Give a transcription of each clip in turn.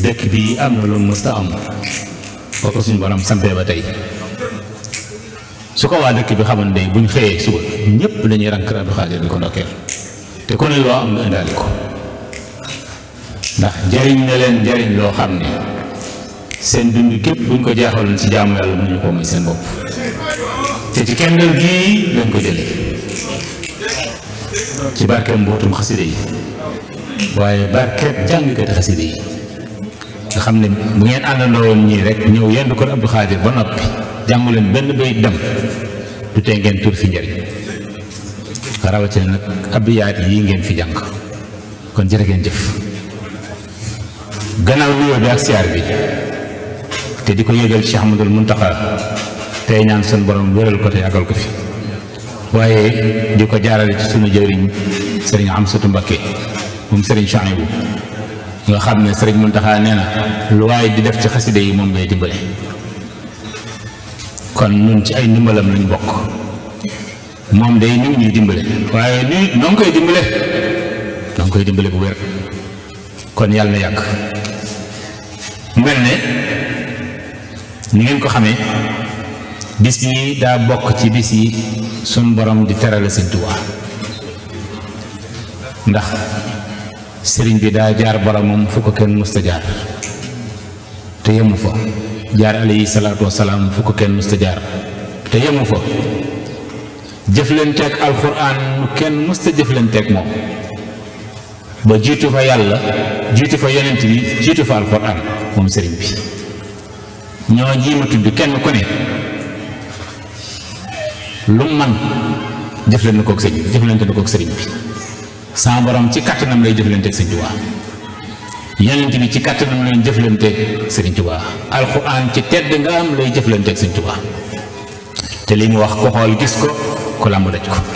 dëkk bi am na lu mësta am boo ko suñu borom sampee ba tey su ko waa dëkk bi xamoon day buñ xëyee suba ñëpp dañuy rank Abdou Khadir di ko ndokkeel te ku ne loo am nga indaale ko ndax jariñ na leen jariñ loo xam ne seen dund képp buñ ko jeexaloon ci jaamu yàlla mënuñu ko may seen bopp te ci kendal gii lañ ko jëlee ci barkeem mbootum xaside yi waaye barkeem jàngkati xaside yi nga xam ne bu ngeen àndandoo woon ñii rek ñëw yendu ko Abdou Khadir ba noppi jàngu leen benn bayit dem du tee ngeen tur fi njëriñ rawatina nag abiyaat yi ngeen fi jàng kon jërë ngeen jëf gannaaw nuyoo bi ak siyaar bi te di ko yëgal Cheikh Ahmadul Muntaxa tey ñaan sun borom wéral ko te yàggal ko fi waaye di ko jaarale ci sunu jëriñ sëriñ Amsatu Mbakke moom sëriñ Chouaïbou nga xam ne sëriñ Muntaxa nee na lu waaye di def ci xaside yi moom ngay dimbale kon nun ci ay ndimbalam lañ bokk moom day ñu ñuy dimbale waaye nii noo ngi koy dimbale noo ngi koy dimbale bu wér kon yàlla na yàgg mel ne ni ngeen ko xamee bis yi daa bokk ci bis yi sun borom di terale Sëñ Tuubaa ndax sëriñ bi daa jaar boromam fu ko kenn musta jaar te yemu fa jaar alayhi salaatu wasalaam fu ko kenn musta jaar te yemu fa jëflanteeg alxuraan nu kenn musta jëflanteeg moom ba jiitu fa yàlla jiitu fa yonent bi jiitu fa alxuraan moom sëriñ bi ñoo ñii ma tudd kenn ku ne lu man jëflante kook sëñ bi jëflante na kook sëriñ bi sa borom ci kàttanam lay jëflanteeg sëñ Tuubaa yonent bi ci kàttanam lay jëflanteeg sëriñ Tuubaa alxuraan ci tedd nga am lay jëflanteeg sëñ Tuubaa te li mu wax ko xool gis ko ku làmb daj ko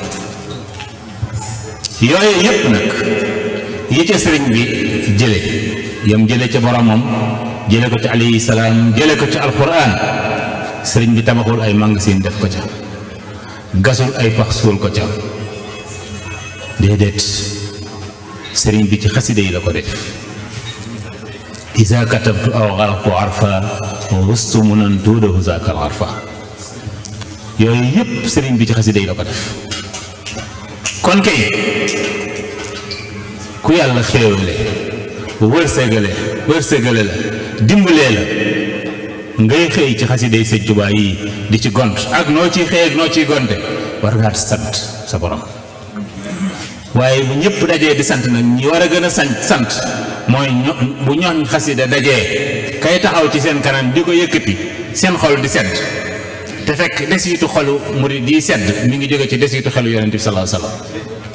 yooyu yépp nag yi ca sëriñ bi jële yam jële ca boromam jële ko ci alayhi salaam jële ko ci alxuraan sëriñ bi tabaxul ay magasin def ko ca gasul ay pax suul ko ca déedéet sëriñ bi ci xaside yi la ko def isa katabtu aw xalaqtu arfa wa wustu munan tuudahu zaakal arfa yooyu yépp sëriñ bi ci xaside yi la ko def kon kay ku yàlla xéewale wërsëgale wërsëgale la dimbalee la ngay xëy ci xasiday sëñ Tuubaa yi di ci gont ak noo ciy xëy ak noo ciy gonte war ngaa sant sa borom waaye bu ñëpp dajee di sant nag ñi war a gën a sant sant mooy ño bu ñooñ xasida dajee kay taxaw ci seen kanam di ko yëkkati seen xol di sedd te fekk desitu xolu murid di sedd mi ngi jóge ci desitu xelu yonent bi sallallahu alayhi wasallam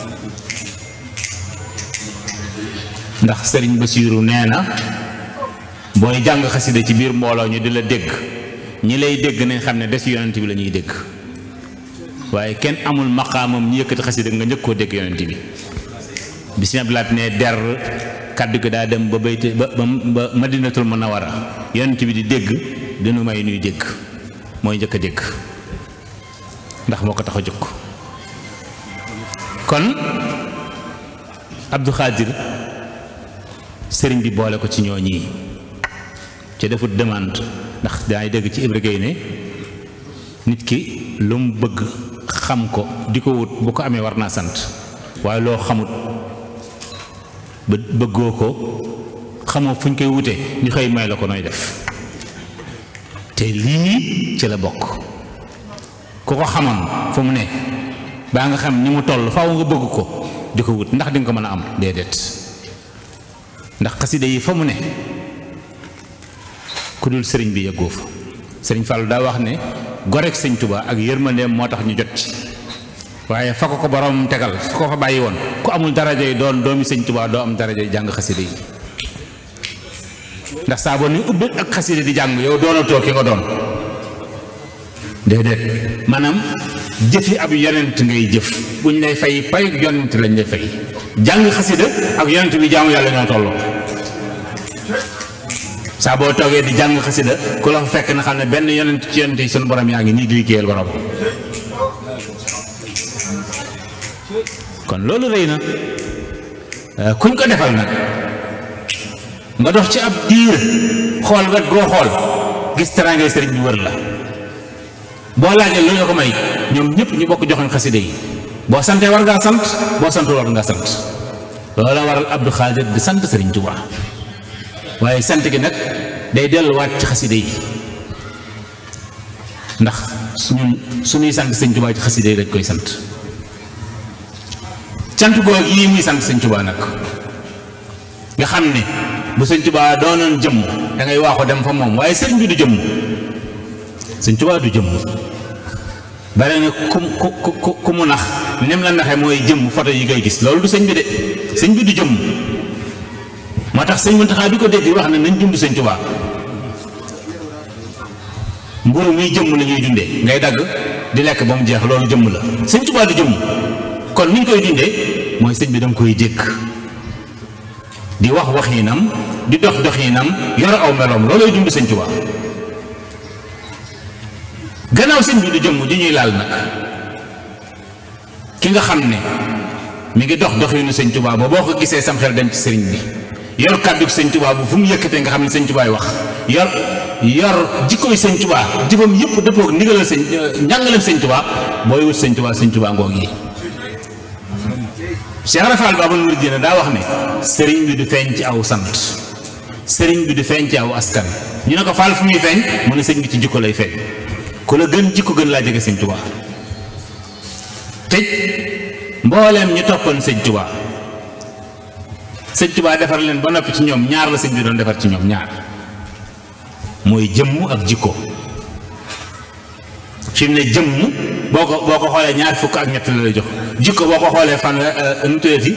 ndax sëriñ Basiiru nee na booy jàng xasida ci biir mbooloo ñu di la dégg ñi lay dégg nañ xam ne des yonent bi la ñuy dégg waaye kenn amul maqaamam ñu yëkkati xasida nga njëkk koo dégg yonent bi bi si ablaat ne der kàddu gi daa dem ba bayte ba ba madinatul munawara yonent bi di dégg dinu may nuy dégg mooy njëkk a dégg ndax moo ko tax a jóg kon Abdou Khadir sëriñ bi boole ko ci ñooñi ci defut demande ndax daay dégg ci Ibra Gueye ne nit ki lu mu bëgg xam ko di ko wut bu ko amee war naa sant waaye loo xamut ba bëggoo ko xamoo fu ñu koy wutee ñu xëy may la ko nooy def te lii ci la bokk ku ko xamoon fu mu ne baa nga xam ni mu toll faaw nga bëgg ko di ko wut ndax di nga ko mën a am déedéet ndax xaside yi fa mu ne ku dul sëriñ bi yëggoo fa sëriñ Fallou daa wax ne gorek sëñ Tuba ak yërmandeem moo tax ñu jot ci waaye fa ko ko borom tegal fa ko fa bàyyi woon ku amul daraja yi doon doomi sëñ Tuba doo am daraja yi jàng xaside yi ndax saa boo ni ubbi ak xaside di jàng yow doonatoo ki nga doon déedéet maanaam jëfi ab yonent ngay jëf buñ lay fay pay yonent lañ lay fay jàng xasida ak yonent bi jaamu yàlla ñoo tolloo saa boo toogee di jàng xasida ku la fa fekk na xam ne benn yonent ci yonent yi sunu borom yaa ngi nii di liggéeyal borom kon loolu rëy na kuñ ko defal nag nga dox ci ab diir xool wet goo xool gis teraangay sëriñ bi wër la boo laajee lu ñu ko may ñoom ñëpp ñu bokk joxoñ xaside yi boo santee war ngaa sant boo santul war ngaa sant loolu la waral Abdou Khadir di sant sëriñ Tuubaa waaye sant gi nag day delluwaat ci xaside yi ndax suñu suñuy sant sëñ Tuubaa ci xaside yi dañ koy sant cant googu yi muy sant sëñ Tuubaa nag nga xam ne bu sëñ Tuubaa doonoon jëmm da ngay waaxu dem fa moom waaye sëriñ bi du jëmm sëñ Tuubaa du jëmm bare na ku ku ku ku mu nax nim la naxee mooy jëmm photo yi ngay gis loolu du sëñ bi de sëñ bi du jëmm moo tax sëñ Muntaxa bi ko dégg wax ne nañ dund sëñ Tuubaa mburu muy jëmm la ñuy dundee ngay dagg di lekk ba mu jeex loolu jëmm la sëñ Tuubaa du jëmm kon ni ñu koy dundee mooy sëñ bi danga koy jékk di wax waxiinam di dox doxiinam yor aw meloom loolooy dund sëñ Tuubaa gannaaw sëñ bi du jëmm di ñuy laal nag ki nga xam ne mi ngi dox doxiinu sëñ Tuubaa ba boo ko gisee sam xel dem ci sëriñ bi yor kàddu sëñ Tuubaa bu fu mu yëkkatee nga xam ne sëñ Tuubaa wax yor yor jikkooy sëñ Tuubaa jëfam yëpp dëppoo ndigalal sëñ njàngaleem sëñ Tuubaa booy wut sëñ Tuubaa sëñ Tuubaa ngoog yi Cheikh Rafal Baabul Muridiina daa wax ne sëriñ bi du feeñ ci aw sant sëriñ bi du feeñ ci aw askan ñu ne ko faal fu muy feeñ mu ne sëñ bi ci jikko lay feeñ ku la gën jikko gën laa jege sëñ Tuubaa tëj mbooleem ñu toppoon sëñ Tuubaa sëñ Tuubaa defar leen ba noppi ci ñoom ñaar la sëñ bi doon defar ci ñoom ñaar mooy jëmm ak jikko fi mu ne jëmm boo ko boo ko xoolee ñaar fukk ak ñett la lay jox jikko boo ko xoolee fan nu tuddati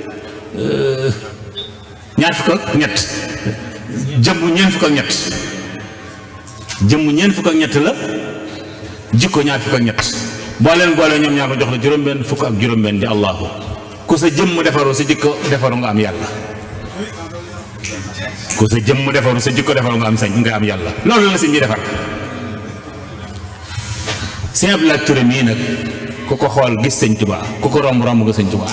ñaar fukk ak ñett jëmm ñeent fukk ak ñett jëmm ñeent fukk ak ñett la jikko ñaar fukk ak ñett boo leen boolee ñoom ñaar ko jox la juróom-benn fukk ak juróom-benn di allahu ku sa jëmm defaru sa jikko defaru nga am yàlla ku sa jëmm defaru sa jikko defaru nga am sañ nga am yàlla loolu la sëñ bi defar sëñ Abdoulaye Touré mii nag ku ko xool gis sëñ Tuubaa ku ko romb romb nga sëñ Tuubaa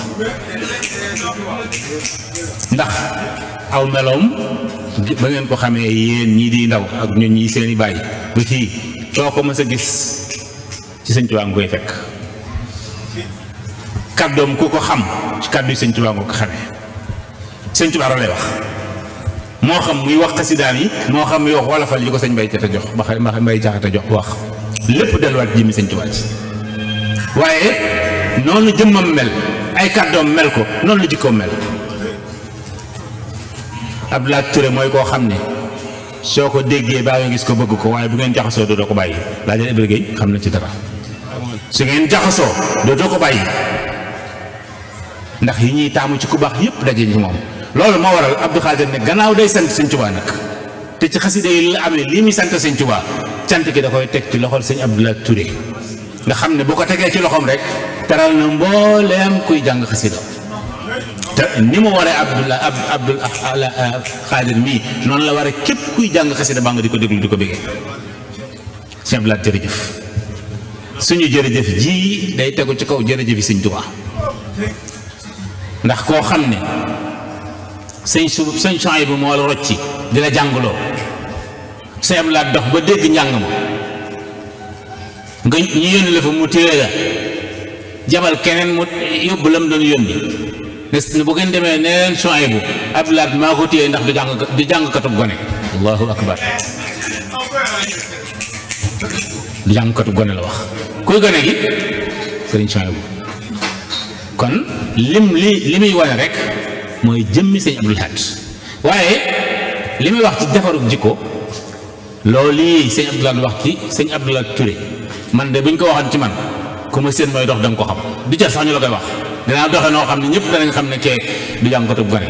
ndax aw meloom ba ngeen ko xamee yéen ñii di ndaw ak ñun ñii seeni bàyyi ba fii soo ko mës a gis ci sëñ Tuubaa nga koy fekk kàddoom ku ko xam ci kàddu yi sëñ Tuubaa nga ko xamee sëñ Tuubaa lay wax moo xam muy wax xasidaan yi moo xam muy wax wolofal yi ko sëñ Mbay Jaxate jox ba Mbay Jaxate jox wax lépp delluwaat jëmmi sëñ Tuubaa ci waaye noonu jëmmam mel ay kàddoom mel ko noonu la jikkoom mel Abdoulaye Touré mooy koo xam ne soo ko déggee baa nga gis ko bëgg ko waaye bu ngeen jaxasoo dootoo ko bàyyi laa jël Ibrahima Gueye xam na ci dara su ngeen jaxasoo dootoo ko bàyyi ndax yi ñuy taamu ci ku baax yépp daje ci moom loolu moo waral Abdou Khadir ne gannaaw day sant sëñ Tuubaa nag te ci xasida yi la amee lii muy sant sëñ Tuubaa cant gi da koy teg ci loxol sëñ Abdoulaye Touré nga xam ne bu ko tegee ci loxoom rek teral na mbooleem kuy jàng xasida te ni mu waree Abdoulaye ab Abdou Khadir mii noonu la waree képp kuy jàng xasida baa nga di ko déglu di ko bëggee sëñ Abdoulaye jërëjëf suñu jërëjëf ji day tegu ci kaw jërëjëf yi sëñ Tuubaa ndax koo xam ne sëñ su sëñ champs bi moo la rocci di la jàngloo sëñ Abdoulaye dox ba dégg njàng ma nga ñu yónni la fa mu téye la jabal keneen mu yóbbu la mu doon yónni ne bu ngeen demee ne leen champs bu Abdoulaye maa ko téye ndax du jàng du jàngkatub gone allahu akbar du jàngkatub gone la wax kuy gone gi sëriñ champs bu kon lim li li muy wane rek mooy jëmmi sëñ Abdul Ahad waaye li muy wax ci defarug jikko loolu lii sëñ Abdul Ahad wax ci sëñ Abdul Ahad Touré man de buñ ko waxoon ci man ku ma seen mooy dox da nga ko xam du jar sax ñu la koy wax dinaa doxe noo xam ne ñëpp danañ xam ne kee du jàngkatub gone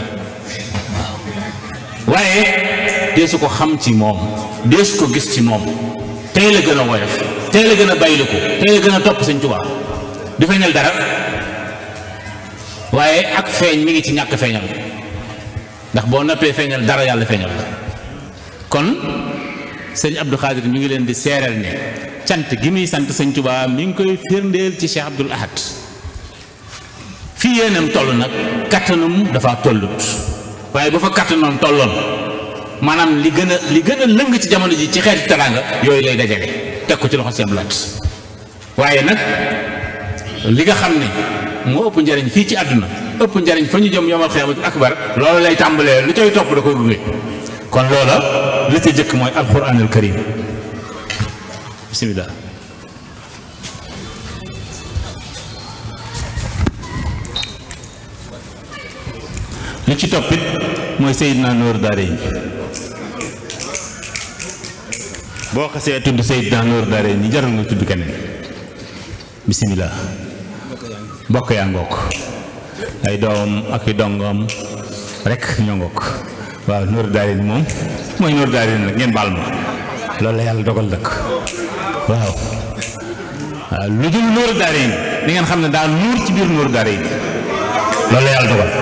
waaw waaye deesu ko xam ci moom deesu ko gis ci moom tey la gën a woyof tey la gën a bayliku tey la gën a topp sëñ Tuubaa du feeñal dara waaye ak feeñ mi ngi ci ñàkk feeñal ndax boo noppee feeñal dara yàlla feeñal la kon sëñ Abdou Khadir mi ngi leen di seereel ne cant gi muy sant sëñ Tuubaa mi ngi koy firndeel ci Cheikh Abdoul Ahad fii yéenam toll nag kattanum dafa tollut waaye bu fa kattanoom tolloon maanaam li gën a li gën a lëng ci jamono ji ci xeeti teraanga yooyu lay dajale teg ko ci loxo seen lat waaye nag li nga xam ne moo ëpp njariñ fii ci àdduna ëpp njariñ fa ñu jëm yomal xiyaamatul akbar loolu lay tàmbalee lu cay topp da koy gunge kon loola li ca jëkk mooy alquranul karim bismillah li ci toppit mooy Seydina Noor Daare yi boo xasee tudd Seydina Noor Daare yi jarul nga tudd keneen bismillah mbokk yaa ngook ay doomam ak i dongom rek ñoo ngook waaw Noor Daare ni moom mooy Noor Daare ni nag ngeen baal ma loolu la yàlla dogal dëkk waaw waaw lu dul Noor Daare ni di ngeen xam ne daa nuur ci biir Noor Daare yi loolu la yàlla dogal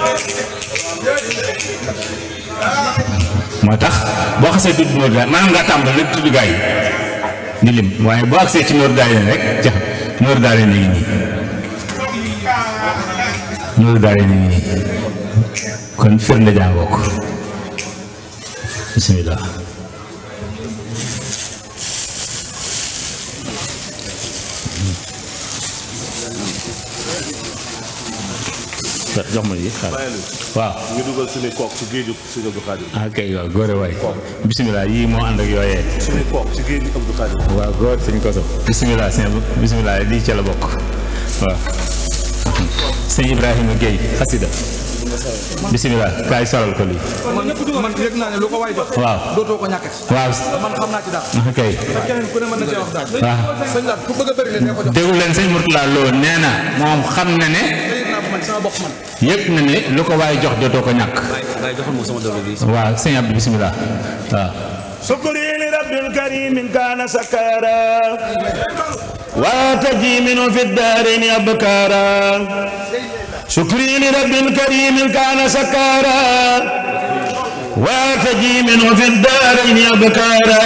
moo tax boo xasee tudd Noor Daare maanaam nga tàmbal rek tudd gaa yi di lim waaye boo agsee ci Noor Daare rek jax Noor Daare ni ngi nii Noor Daare ni ngi nii kon firnde jàngoo ko bismillah jox ma yi xaaral waaw ñu dugal suñu kook ci géeju suñu Abdou Khadir ah kay waaw góore waay bisimilah yii moo ànd ak yooyee suñu kook ci géeju Abdou Khadir waaw góor sëñ koso bisimilah sëñ bisimilah lii ca la bokk waaw sëñ Ibrahima Guèye xasida bisimilah kaay solal ko lii man yëg naa ne lu ko waay jox. waaw dootoo ko ñàkkati. waaw man xam naa ci dara. ah kay te keneen ku ne mën na cee wax daal. waaw sëñ Lat ku bëgg a bëri leen ne ko jox. déglu leen sëñ Mourtala Lo nee na moom xam na ne te yëg naa ko man sama bopp man. yëg na ne lu ko waaye jox dootoo ko ñàkk waaye joxal ma sama déglu bi. waaw sëñ Abdou bisimilah waaw شكري لرب الكريم كان سكارا وتجي منه في الدارين أبكارا شكري لرب الكريم كان سكارا وتجي منه في الدارين أبكارا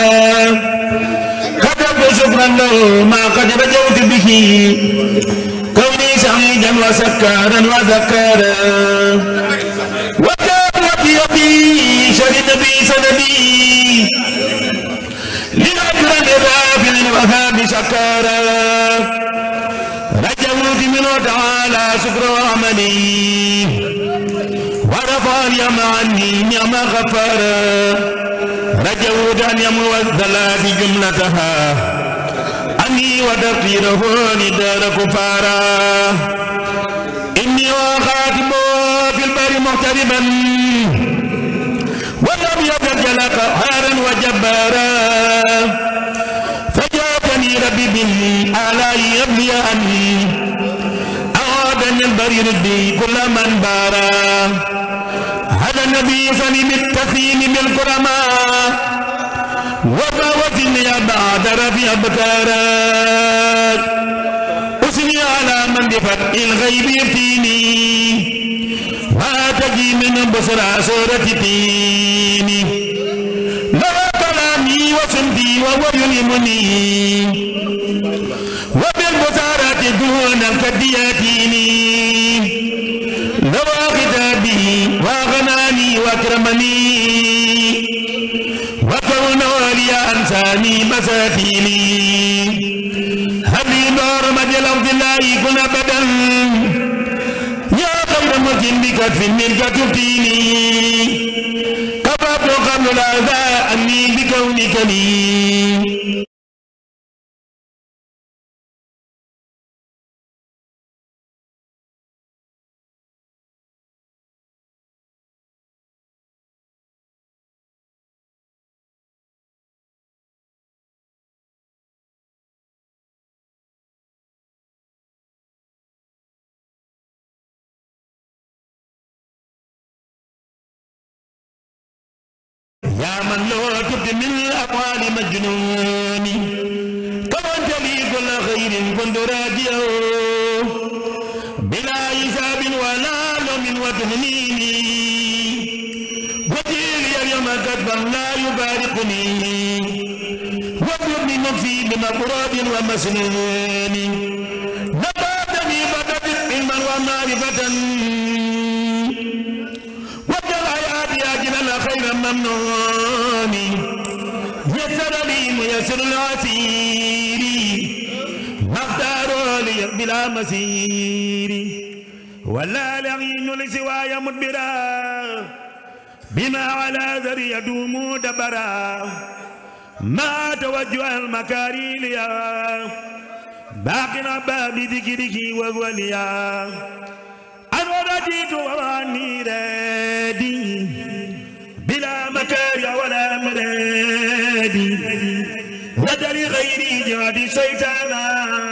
كتبت شكرا له ما قد رجوت به كوني سعيدا وسكارا وذكارا وكان بيدي شهد بي سندي للأكرم الرافع الوهاب شكارا رجوت منه تعالى شكر وعملي ورفع اليم عني نعم غفارا رجوت أن يمو الثلاث جملتها أني وتقديره لدار كفارا إني وخاتم في البر محتربا ولم يزل قهارا وجبارا فجاءني ربي بالآلاء يبلي عني أعادني البرير بي كل من بارا هذا النبي صلي بالتسليم بالكرماء وفاوتني بعد ربي أبكارا أثني على من بفتح الغيب يفتيني واتجي من بصرى سورة تيني لا كلامي وصمتي وهو يلمني وبالبصارة دون الكدياتيني لو خطابي وغناني واكرمني وكون ولي انساني مساتيني هبي نور مجل عبد الله كن ابدا يا خير مكن بكتف منك تبتيني كفرت قبل الاذى عني بكونك لي يا من لو تبت من الأقوال مجنون كونت لي كل خير كنت راجيه بلا حساب ولا لوم وتهنيني وجيلي اليوم كتبا لا يباركني وابني نفسي بمقراب ومسنون نباتني بدت علما ومعرفة وجل حياتي أجل خير الممنون يسر لي ميسر العسير ما اختاروا لي بلا مسير ولا لعين لسواي مدبرا بما على ذري يدوم دبرا ما توجه المكاري ليا باقنا باب ذكرك ووليا أنا رديت واني رادي بلا مكاري ولا مرادي ودري غيري جاد شيطانا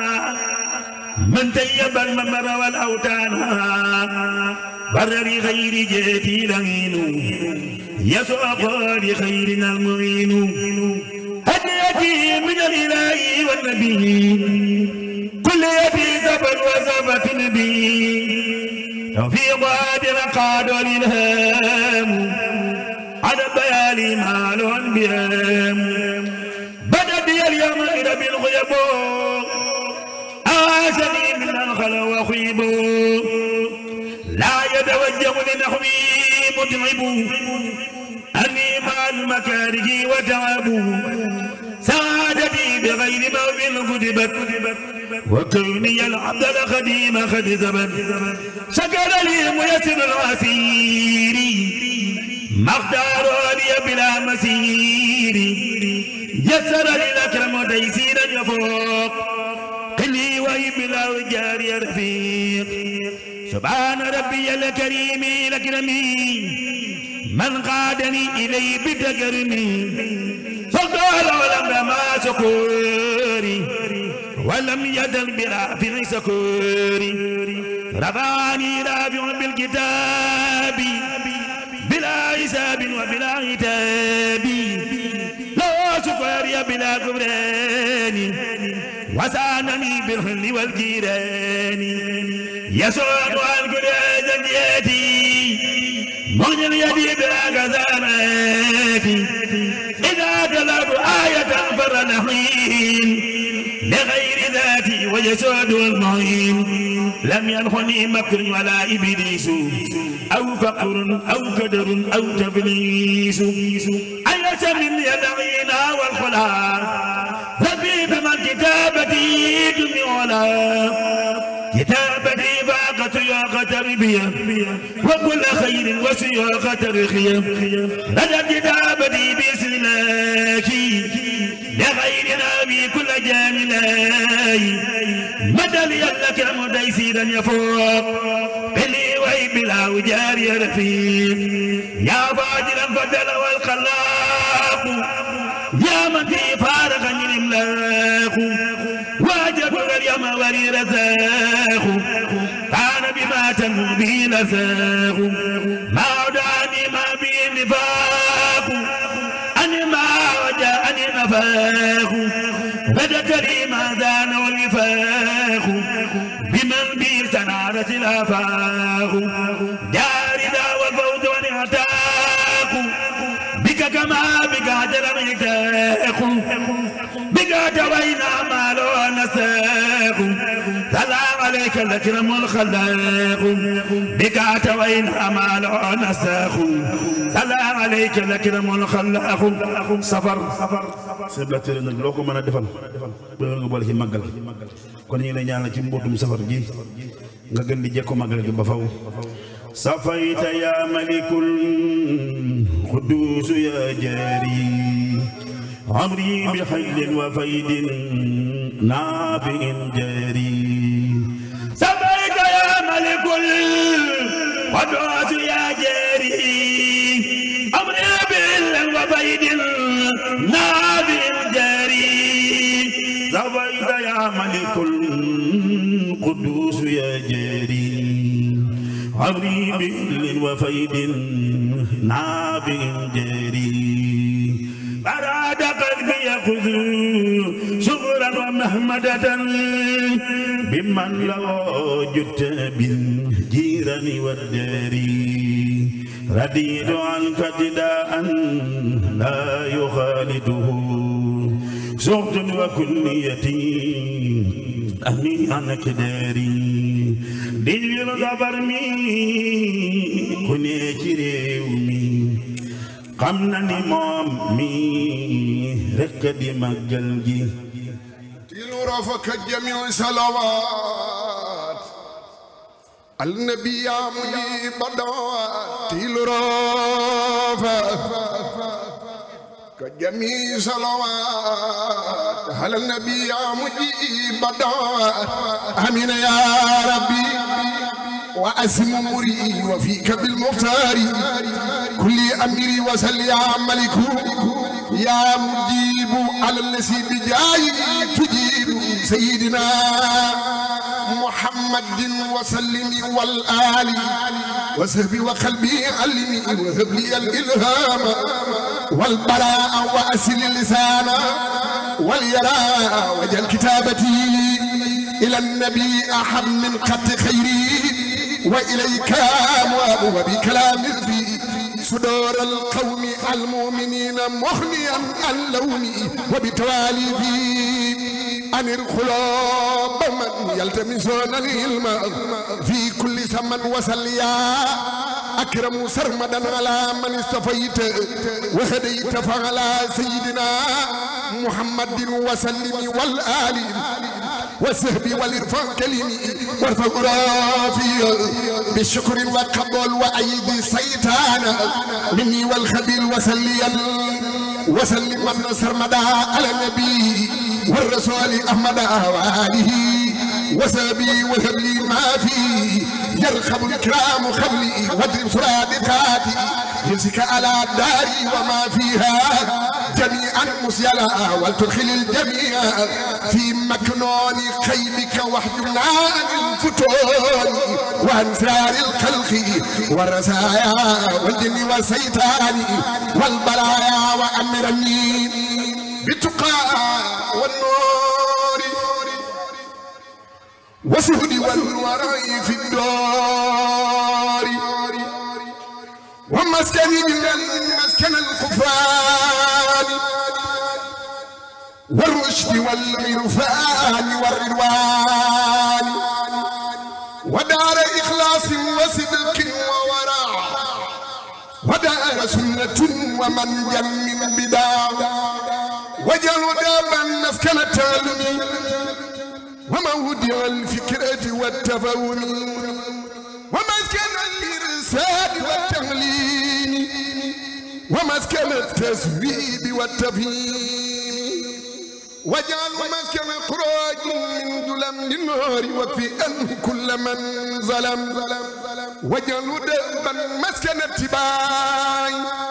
من تيب الممر والأوتانا برر غير جاتي لعين يسوق لخيرنا المعين هديتي من الإله والنبي كل يدي زبر وزبة نبي وفي قادر قاد الإلهام على بيالي مال بيام بدت لي اليوم إلى بالغيب آسني من الخلا وخيب لا يتوجه لنحوي متعب أني مع المكاره وتعب سعادتي بغير موت كتبت وكوني العبد الخديم قد ثبت شكر لي ميسر العسير ما اختار لي بلا مسير يسر لي الأكرم تيسيرا يفوق قلي وهي بلا وجاري رفيق سبحان ربي الكريم الأكرم من قادني إليه بتكرمي فقال ولم ما سكوري ولم يدل برافع سكوري رفعني رافع بالكتاب بلا حساب وبلا عتاب لا سكوري بلا كبران وسانني بالحل والجيران يسوع عن كل زنيتي مغني يدي بلا كذاناتي إذا تلاب آية فرنحين لغير ذاتي ويسود المعين لم ينخني مكر ولا إبليس أو فقر أو كدر أو تبليس أيس من يدعينا والخلا ربي بمن كتابتي دمي كتابتي فاقت ياقة تربية وكل خير وسياقة رخية لدى كتابتي بسلاكي لغير نبي كل جاملاي مدى لك مديسيرا يفوق بلي وي بلا وجار يا رفيق يا فاجرا فدل والخلاق يا من في فارغ الاملاق واجب اليوم ولي رزاق كان بما تنو به لزاق ما عداني ما به نفاق أن ما وجاءني نفاق بدت لي ما زان والوفاق بمن بي سنارة الآفاق جاردا والفوز والعتاق بك كما بك عجل يتاق بك توينا ما لو نساق سلام عليك الأكرم الخلاق بك توينا ما لو نساق سلام عليك الأكرم الخلاق سفر سفر sëñ Blac Téré nag loo ko mën a defal ba nga boole ci màggal kon ñu ngi lay ñaanal ci mbootum safar gi nga gën di jekko màggal gi ba faw safayta ya malikul quddus ya jari amri bi xaylin wa faydin naafiin jari سبيك يا ملك القدوس يا جاري أمري بالله وفيد نابي جاري سفيت يا ملك القدوس يا جاري عمري بهل وفيد نافع جاري أراد قلبي يأخذ شكرا ومحمدة بمن لو جدت بالجيران والدار رديت عنك ابتداء لا يخالده سخط وكليتي أهني عنك داري دجل ظفر مي كني réew mi xam na ni moom mi rekk di màggal gi تيل رافك جميع صلوات النبي يا مجيب الدعوات تيل رافك كجميع صلوات على النبي يا مجيب الدعوات امين يا ربي واسم مري وفيك بالمختار كل امري وسل يا ملك يا مجيب على الذي بجاي تجيب سيدنا محمد وسلم والآل وسهبي وقلبي علمي وهب لي الإلهام والبراء وأسل اللسان واليراء وجل كتابتي إلى النبي أحب من قط خيري وإليك أموال وبكلام في صدور القوم المؤمنين مغنيا عن لوني وبتوالي في أن الخلاب من يلتمسون العلم في كل زمن وسليا أكرم سرمدا على من استفيت وهديت فعلى سيدنا محمد وسلم والآل والسهب والإرفان كلمي وارفع رافي بالشكر والقبول وأيدي سيطان مني والخبير وسليا وسلم من سرمدا على النبي والرسول أحمد وآله وسبي وهب لي ما فيه يرخب الكرام خبلي واضرب سرادقاتي يمسك على داري وما فيها جميعا مسيلا ولتدخل الجميع في مكنون خيبك واحجبنا عن الفتون وعن سرار الخلق والرزايا والجن والسيطان والبلايا وأمرني بالتقى والنور وسهد والورع في الدار ومسكن مسكن الكفران والرشد والعرفان والرضوان ودار إخلاص وصدق وورع ودار سنة ومن من بدع وجل دابا مسكن التعلم وموضع الفكرة والتفاهم ومسكن الإرسال والتعليم ومسكن التسويب والتفهيم وجعل مسكن خروج من ظلم للنار وفي أنه كل من ظلم وجعل دابا مسكن اتباع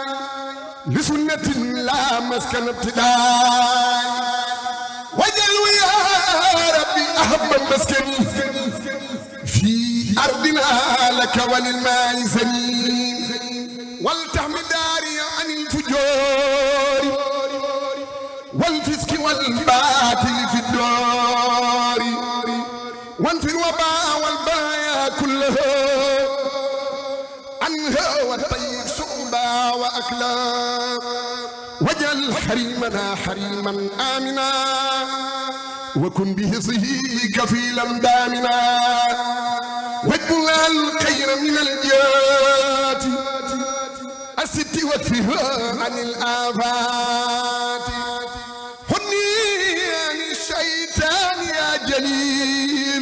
لسنة لا مسكن ابتداء وجل يا ربي أحب مسكني في أرضنا لك وللماء سمين ولتحمي داري عن الفجور والفسق والباطل في الدار وانفر الوباء والبلايا كلها عنها والطيب سؤبا وأكلا وجل حريمنا حريما آمنا وكن بهصه كفيلا دامنا واجبل الخير من الجات الست واكفها عن الآفات هني عن الشيطان يا جليل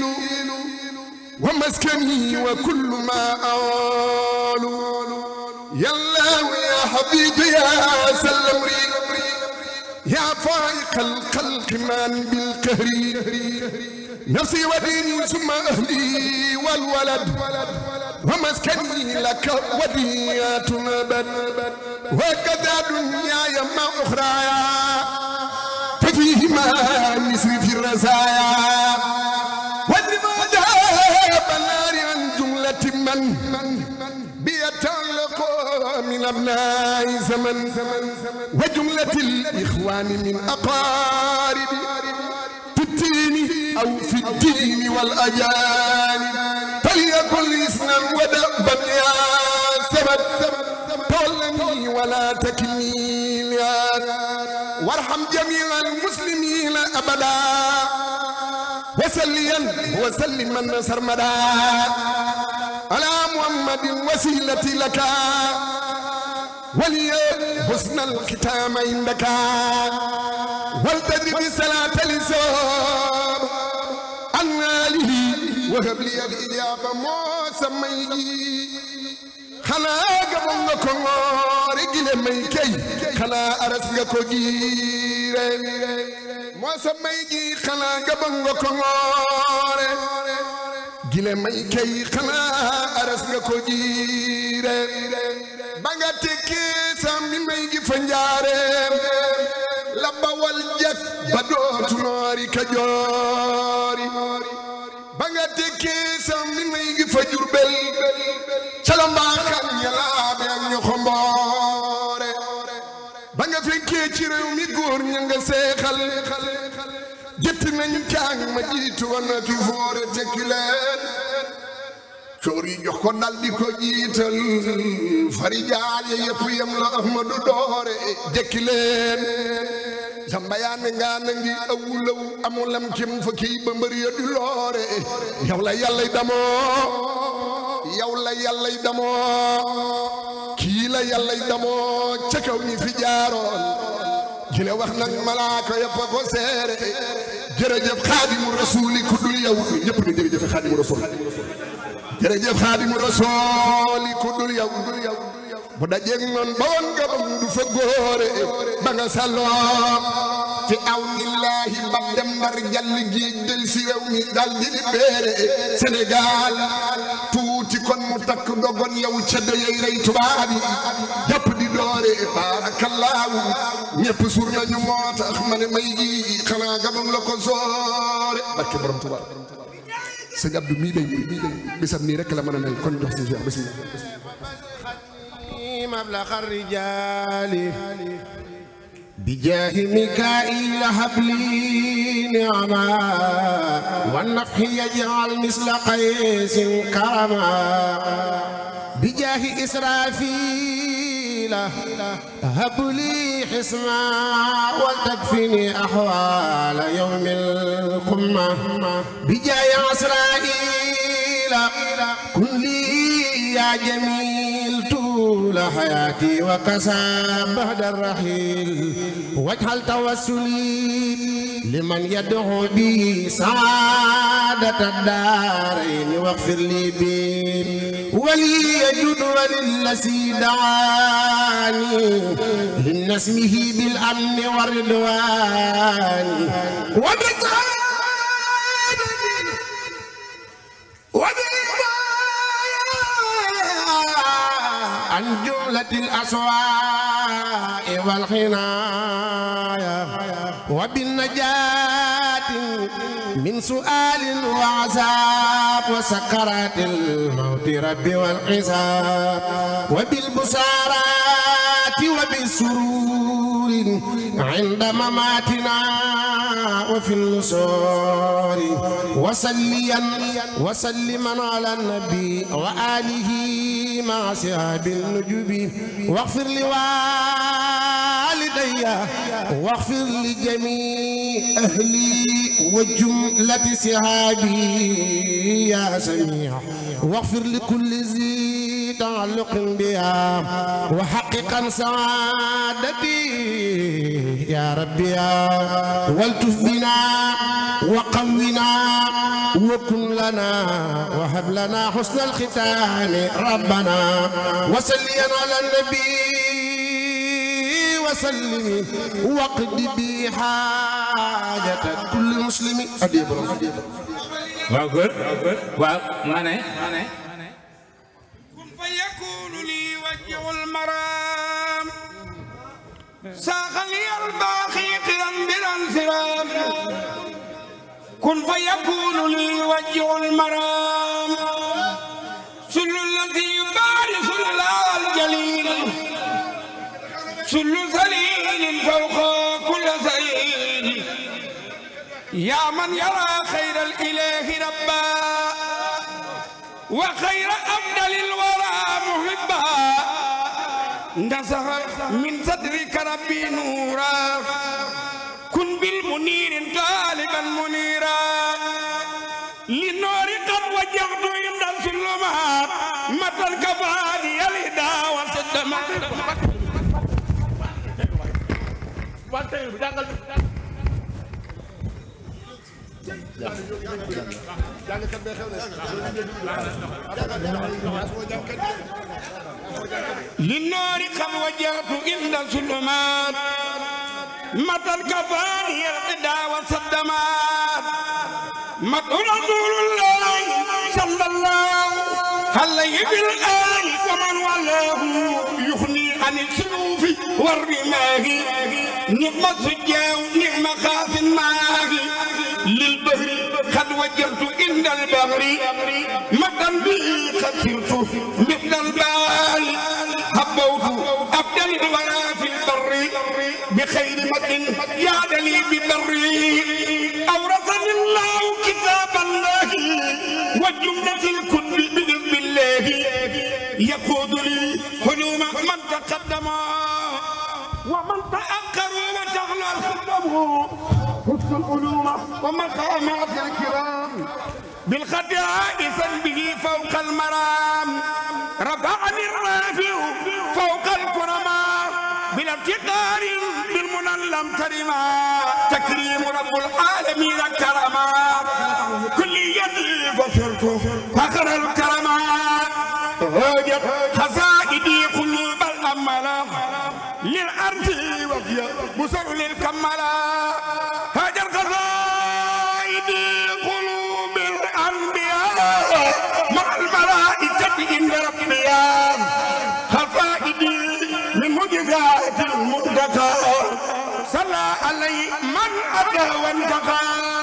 ومسكني وكل ما أول يا الله يا حبيبي يا سلم يا فائق الخلق من بالقهر نفسي وديني ثم أهلي والولد ومسكني لك وديات أبد وكذا دنياي ما أخرايا ففيهما نسري في الرزايا واجرم عذاب النار عن جملة من بيتعلق من أبناء زمن وجملة الإخوان من أقارب في الدين أو في الدين والأجانب فليكن إسنا ودأبا يا سمد تولني ولا تكلني وارحم جميع المسلمين أبدا وسليا وسلم من سرمدا على محمد وسيلتي لك ولي حسن الختام عندك والتدري بصلاة الإسلام عن آله وهب لي الإجابة موسى ميجي xanaa gabon nga ko ngoore gile may kay xanaa aras nga ko giire moo sa may gi xanaa gabon nga ko ngoore gile may kay xanaa aras nga ko giire ba nga tekkee sa mi may gi fa njaareem la bawal jak ba dootu noori ka joori ba nga tekkee sa mi may gi fa jurbel calambaaxal ñalaabe ak ñu xomboore ba nga fekkee ci réew mi góor ña nga seexal jëtti nañu caag ma jiitu woon na fi foore tekki leen coor yi jox ko dal di ko jiital fari jaal ya yëpp yem la ahmadu doore jekki leen jambayaane ngaa na ngi awulaw amulam kim fa kii ba mbër ya du loore yow la yàlla damoo yow la yàllay damoo kii la yàllay damoo ca kaw ñi fi jaaroon jile wax nag malaaka yëpp a ko seere jërëjëf xaadimu rasuuli ku dul yow ñëpp ni jërëjëf xaadimu rasuul jërëjëf xaadimu rasuuli ku dul yow bu dajeeg noon ba woon nga bam du fa góore ba nga salloo fi aw illaahi ba dem ndar jàll géej del si réew mi dal di di béere Sénégal tuuti kon mu takk dogon yow ca dayey rey tubaab yi jàpp di doore baarakallaahu ñëpp suur nañu moo tax ma ne may gi xanaa gabam la ko soore barke borom tubaab sëñ Abdou mii day mii day bisam nii rek la mën a mel kon jox si Cheikh bismillah مبلغ الرجال بجاه ميكائيل هب لي نعما والنفح يجعل مثل قيس كرما بجاه إسرافيل هب لي حسما ولتكفني أحوال يوم القمة بجاه إسرائيل كن لي يا جميل طول حياتي وكسى بعد الرحيل واجعل توسلي لمن يدعو بي سعادة الدارين واغفر لي بي ولي يجود وللذي دعاني لنسمه بالأمن والرضوان وبسعادة عن جملة الأسواء والخنايا وبالنجاة من سؤال وعذاب وسكرات الموت رب والحساب وبالبصارات وبالسرور عند مماتنا وفي النصور وسليا وسلما على النبي وآله مع سهاب النجوب واغفر لوالدي واغفر لجميع أهلي وجملة سهابي يا سميع واغفر لكل ذي تعلق بها وحققا سعادتي يا ربي يا والتف بنا وقونا وكن لنا وهب لنا حسن الختام ربنا وسليا على النبي وسلم وقد بي حاجة كل مسلم أديب waaw góor waaw ma ne كن فيكون لي وجه المرام ساق لي الباقي قرا بلا انفرام كن فيكون لي وجه المرام سل الذي يبارز الله الجليل سل ذليل فوق كل ذليل يا من يرى خير الإله ربا وخير أفضل الورى محبا نزه من صدرك ربي نورا كن بالمنير طالبا منيرا للنور قد وجهت عند الظلمات متى الكفاني الهدى والصدمات للنار قد وجهت عند الظلمات متى الكفاني القدا والصدمات مدعو رسول الله صلى الله عليه بالآل ومن والاه يغني عن السيوف والرماه نعم السجاو نعم خاف ماه للبهر قد وجهت عند البهر مدى به قد صرت مثل البال هبوت أفضل الورى في البر بخير مد يا لي ببر أورثني الله كتاب الله وجملة الكتب بإذن الله يقود لي حلوم من تقدم ومن تأخر وتغلى الخدم حسن العلوم ومقامات الكرام بالخداء به فوق المرام رفعني الرافع فوق الكرماء بلا افتقار بالمنى لم ترما تكريم رب العالمين كرما كل يدي فصرت فخر الكرمات هاجت خزائدي قلوب الأملا للأرض وفي بصر للكملا هاجت خزائدي قلوب الأنبياء مع الملائكة عند ربيا خفائدي من معجزات المنتقى صلى عليه من أتى وانتقى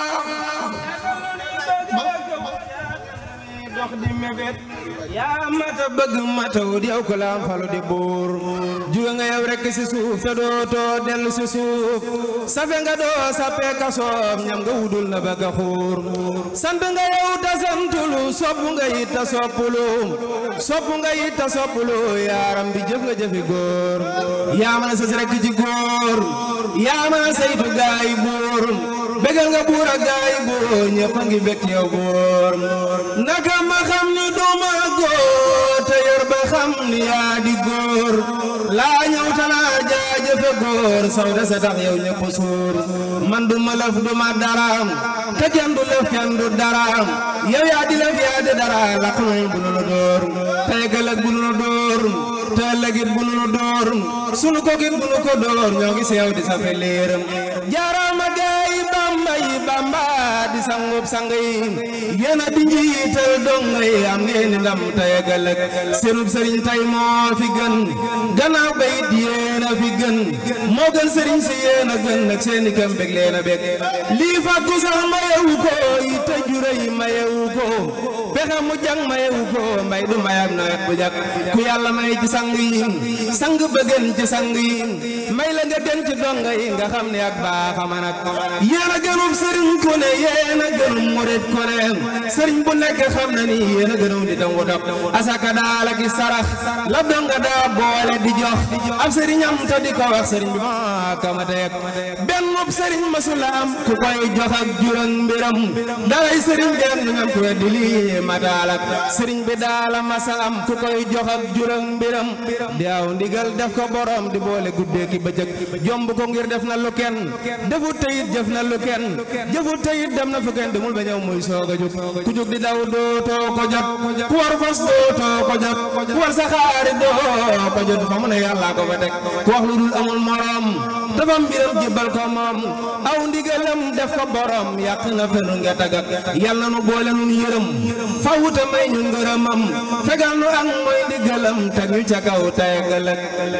dox di mébét yaa mata bëgg mataw di yow ko laam falu di buur juga nga yow rekk si suuf te dootoo dellu si suuf safe nga doo sappee ka soob ñam nga wudul na bëgg a xuur sant nga yow ta santulu sopp nga yit ta soppulu sopp nga yit ta soppulu yaaram bi jëf nga jëfi góor yaa mën a sës rekk ci góor yaa mën a saytu gaay buur bégal nga buur ak gaay buur ñëpp a ngi bekk yow góor naka ma xam ni duma góor te yor ba xam ni yaa di góor laa ñëw tanaa jaajëfe góor saw de sa tax yow ñëpp suur man du ma lëf du ma daraam te kenn du lëf kenn du daraam yow yaa di lëf yaa di dara la xamal bu nu la door te ëllëg bu nu la door te ëllëgit bu nu la door sunu ko git bu nu ko door ñoo ngi seew di sa fe leeram jaaraama gaay bamba yi bamba di sangub sang yi yéen a di njiital donga yi am ngeen ni ndam tey ak ëllëg seenub sëriñ tey moo fi gën gannaaw bayit yéen a fi gën moo gën sëriñ si yéen a gën nag seeni këm bég leen a bég lii fàggu sax mayewu ko yi te jure yi mayewu ko pexe mu jàng mayewu ko mbay du mayam nawet bu jag ku yàlla may ci sang yi sang bëgën ci sang yi may la nga den ci donga yi nga xam ne ak baax a man ak yéen a gënum sëriñ ku ne yéen a gënum murit ku ne sëriñ bu nekk xam na ni yéen a gënum di tangu dog asaka daal ak i sarax la donga daa boole di jox ab sëriñam te di ko wax sëriñ bi maa kamate yak benn sëriñ masula am ku koy jox ak juróom mbiram dalay sëriñ benn ngam ku weddi lii mataalak sëriñ bi daala masa am ku koy jox ak juróom mbiram di aw ndigal def ko borom di boole guddee ki bëccëg jomb ko ngir def na lu kenn defut teyit jëf na lu kenn jëfut teyit dem na fu kenn demul ba ñëw muy soog a jóg ku jóg di daw dootoo ko jot ku war fas dootoo ko jot ku war saxaari doo ko jot fa mu ne yàllaa ko fa teg ku wax lu dul amul morom dafa mbiram jébbal ko moom aw ndigalam def ko borom yàq na fenu nga tagak yàlla nu boole nun yërëm fawuta may ñu ngërëmam fegal nu ak mooy ndigalam teg ñu ca kaw tey ëllëg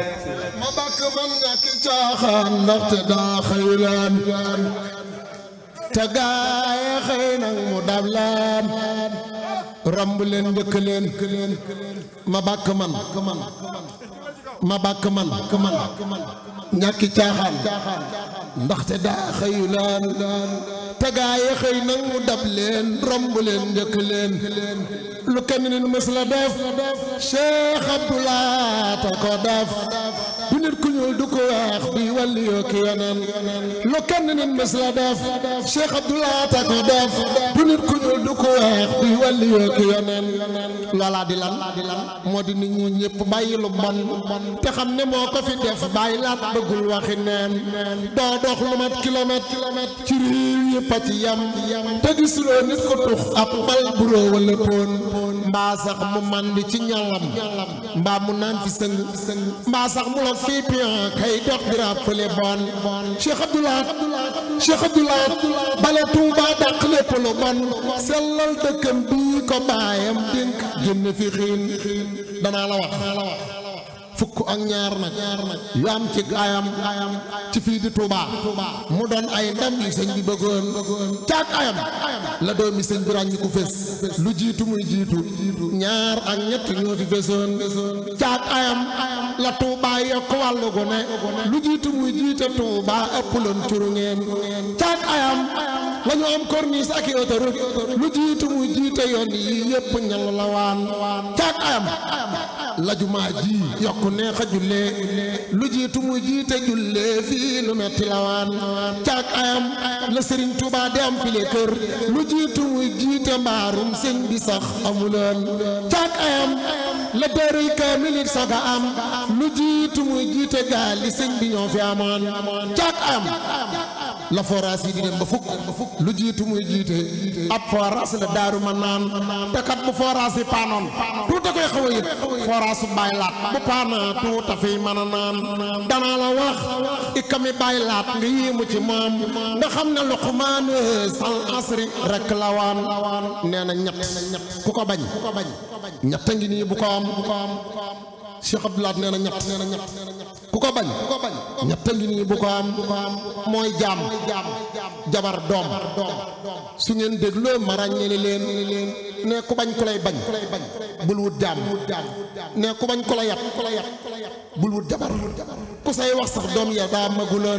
ma bàkk man ñàkki caaxaan ndaxte daa xëylaan te gaaye xëy nag mu dab laan romb leen njëkk leen ma bàkk man ma bàkk man ñàkki caaxaan ndaxte daa xëylaan te gaaye xëy nag mu dab leen romb leen njëkk leen lu kenn nit mës la def Cheikh Abdoulaye ta ko def du nit ku ñuul du ko weex bi wàlli yoo ki yeneen lu kenn nit mës la def Cheikh Abdoulaye ta ko def du nit ku ñuul du ko weex bi wàlli yoo ki yeneen loolaa di lan moo di nit ñi ñëpp bàyyi lu bon te xam ne moo ko fi def bàyyi laat bëggul waxi neen doo dox lu mat kilomètre ci réew yëpp a ci yam te gisuloo nit ko tux ab bal buroo wala poon mbaa sax mu màndi ci ñolam mbaa mu naan fi sëng mbaa sax mu la fii pion kay dox di rappelé bon Cheikh Abdoulaye Cheikh Abdoulaye bale Touba dàq lépp lu bon sellal dëkkam bii ko baayam dénk génn fi xiin danaa la wax fukk ak ñaar nag yu am ci ayam ci fii di Touba mu doon ay ndam yu sëñ bi bëggoon caag ayam la doomi sëñ bi ràññi ku fés lu jiitu muy jiitu ñaar ak ñett ñoo fi fésoon caag ayam la Touba yokk wàllu gu ne lu jiitu muy jiite Touba ëpp loon curu ngeen caag ayam la ñu am corniche ak i autoroute lu jiitu muy jiite yoon yi yëpp ñal la waan caag ayam la jumaa ji yokk neex a jullee lu jiitu muy jiite jullee fii lu metti la waan caag ayam la Serigne Touba di am file kër lu jiitu muy jiite mbaarum sëñ bi sax amuloon caag ayam la dëruy kaamilit saga am lu jiitu muy jiite gaal li sëñ bi ñoo fi amoon caag ayam la forage yi di dem ba fukk lu jiitu muy jiite ab forage la daaru ma naan te kat bu forage yi paanoon tuuta koy xaw a yëg forage su bàyyi laat bu paana tuuta fiy mën a naan danaa la wax ikami bàyyi laat nga yéemu ci moom nga xam ne luqmaan sal asri rek la waan nee na ñett ku ko bañ ñett a ngi nii bu ko am Cheikh Abdoulaye nee na ñett nee na ñett ku ko bañ ñett a ngi nii bu ko am mooy jaam jabar doom su ngeen dégloo ma ràññee leen ne ku bañ ku lay bañ bul wut jaam ne ku bañ ku la yat bul wut jabar ku say wax sax doom ya daa maguloon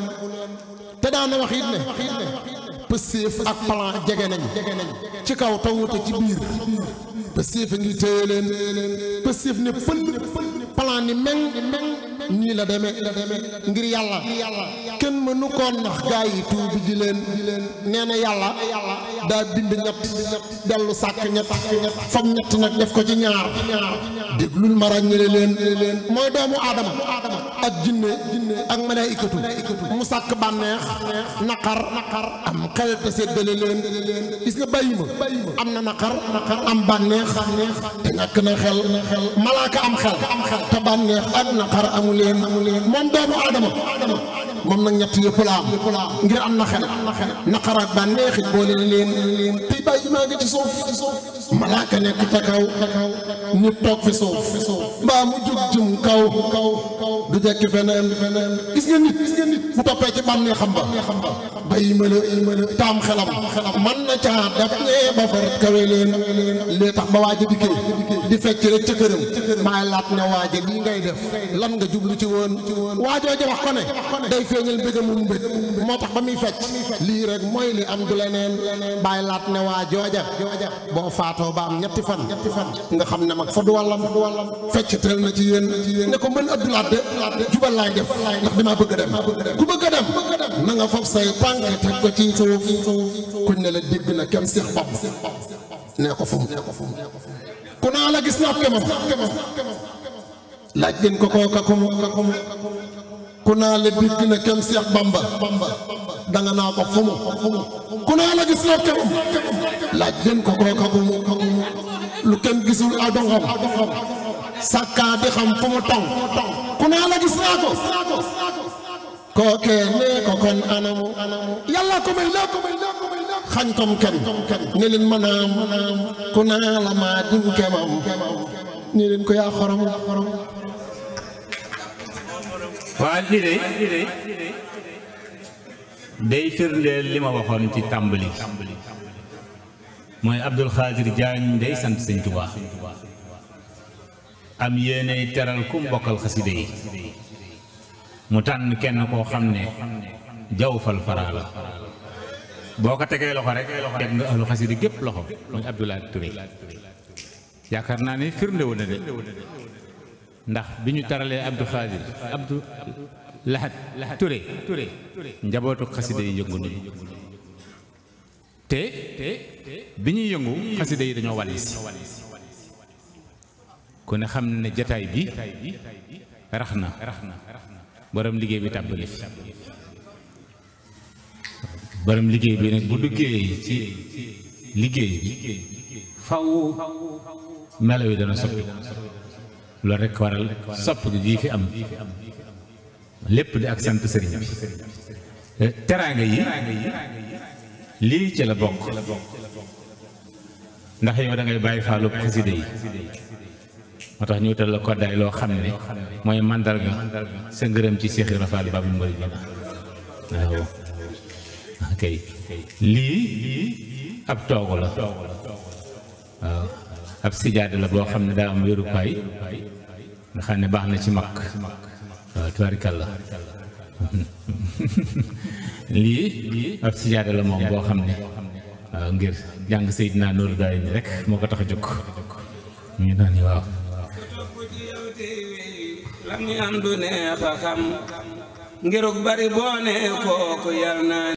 te daana wax it ne pësséef ak plan jege nañ ci kaw tawute ci biir pësséef a ngi téye leen pësséef ne pël plan ni meng nii la demee ngir yàlla kenn mënu koo nax gaa yi tuubi ji leen nee na yàlla daa bind ñett dellu sàkk ñett fam ñett nag def ko ci ñaar déglul ma ràññale leen mooy doomu aadama ak jinne ak malaykatu mu sàkk bànneex naqar am xel te séddale leen gis nga bàyyi ma am na naqar am bànneex te ñàkk na xel malaaka am xel te bànneex ak naqar amu leen moom doomu aadama moom nag ñett yëpp la am ngir am na xel naqar ak bànneex it boole leen tey bàyyi maa ngi ci suuf malaaka nekk ca kaw nit toog fi suuf mbaa mu jug jëm kaw du jekki feneen gis nga nit bu toppee ci bànneexam ba bàyyi ma la taam xelam man na caa daf ñee ba far kawe leen lee tax ba waaja dikkee di fecc rek ca këram maay laat ne waaja lii ngay def lan nga jublu ci woon waajoo ja wax ko ne day feeñal mbéga mu mbég moo tax ba muy fecc lii rek mooy li am du leneen bàyyi laat ne waa jooja boo faatoo ba am ñetti fan nga xam ne mag fa du wàllam fecc teel na ci yéen ne ko mën abdulaat de jubal laay def ndax damaa bëgg a dem ku bëgg a dem na nga fab say tànk teg ko ci suuf kuñ ne la dégg na kenn seex bopp nee ko fu mu ku naa la gis naa kemam laaj leen ko kooka ku mu ku naa la dégg na kenn seex bamba danga naa ko fu mu ku naa la gis naa kemam laaj leen ko kooka ku mu lu kenn gisul adongam sàkkaa di xam fu mu tong ku naa la gis naa ko kookee nee ko kon anamu yàlla ko may laa ko may xañ kom ken ne leen manaam ku naa la maa dim kemam ne leen ko yaa xorom waa lii de day firndeel li ma waxoon ci tàmbali mooy Abdul Xaadir Jaañ day sant sëñ Tuubaa am yéenay teral ku mbokkal xaside yi mu tànn kenn koo xam ne jawfal faraa la boo ko tegee loxo rek teg nga ahlu xaside gépp loxo muy Abdoulaye Touré yaakaar naa ne firnde wu na de ndax bi ñu taralee Abdou Khadir Abdou Lahad Touré njabootu xasida yi yëngu nañu te bi ñuy yëngu xasida yi dañoo wàlli si ku ne xam ne jataay bi rax na borom liggéey bi tàbbali fi borom liggéey bi nag bu duggee ci liggéey bi faw melo yi dana soppi loolu rekk waral sopp gi jii fi am lépp di ak sant sëriñ bi teraanga yi lii ci la bokk ndax yow da ngay bàyyi faalu xasida yi moo tax ñu wutal la koddaay loo xam ne mooy màndarga sa ngërëm ci Seex Ibra Faal Baabul Muriidiina waaw kay lii ab toogu la waaw ab sijaada la boo xam ne daa am wérukaay nga xam ne baax na ci mag waaw tubaarikàlla lii ab sijaada la moom boo xam ne waaw ngir jàng Seydina Nooru daay ni rek moo ko tax a jóg ñu naan ni waaw lam ñu am du neex a xam ngiruk bari boo ne kooku yal naa